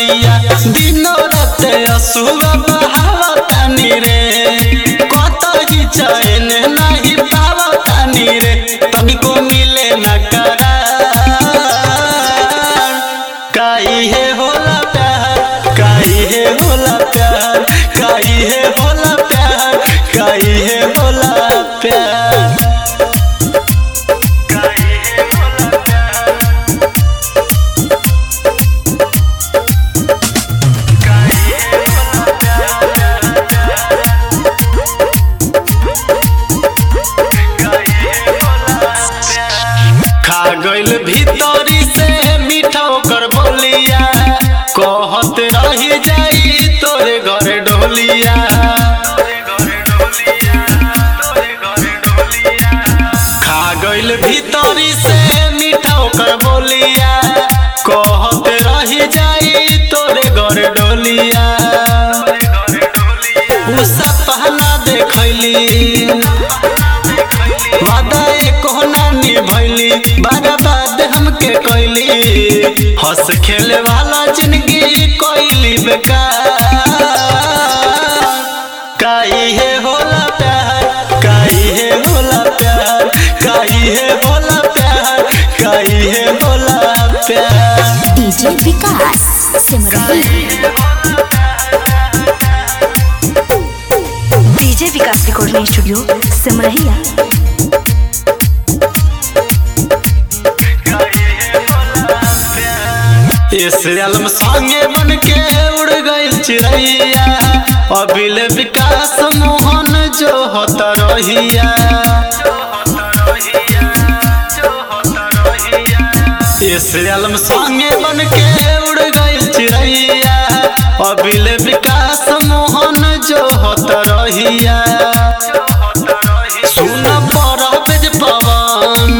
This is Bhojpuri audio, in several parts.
चिरैया दिनो रात असुआ बहावतानी रे कतही चैन नहीं पावतानी रे तनिको मिले न करार काई है होला प्यार काई है होला प्यार काई है होला प्यार काई है होला प्यार खा गइल भीतरी से मीठा ओकर बोलिया कहत रही जाई तोरे घरे ढोलिया खा गइल भीतरी से मीठा ओकर बोलिया कहत रही जाई तोरे घरे ढोलिया उ सपना देखैली वादा एको ना निभैली बर्बाद हमके कैली हंस खेले वाला जिंदगी कैली बेकार काई है होला प्यार काई है होला प्यार काई है होला प्यार काई है होला प्यार DJ Vikas Simran DJ Vikas recording studio Simrahiya इस आलम संगे बन के उड़ गई चिड़ैया अबिल विकास मोहन जो होता रहिया इस आलम संगे बन के उड़ गई चिड़ैया अबिल विकास मोहन जो होता रहिया सुन पर बेज पवन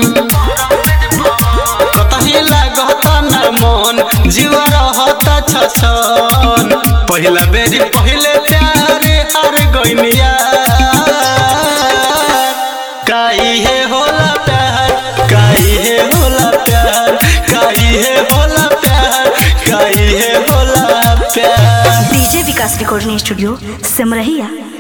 कतही लागता न मन जीव रहता छछन पहिला बेरी पहिले प्यारे हार गइनिया काई है होला प्यार काई है होला प्यार काई है होला प्यार काई है होला प्यार DJ Vikas recording studio Simrahiya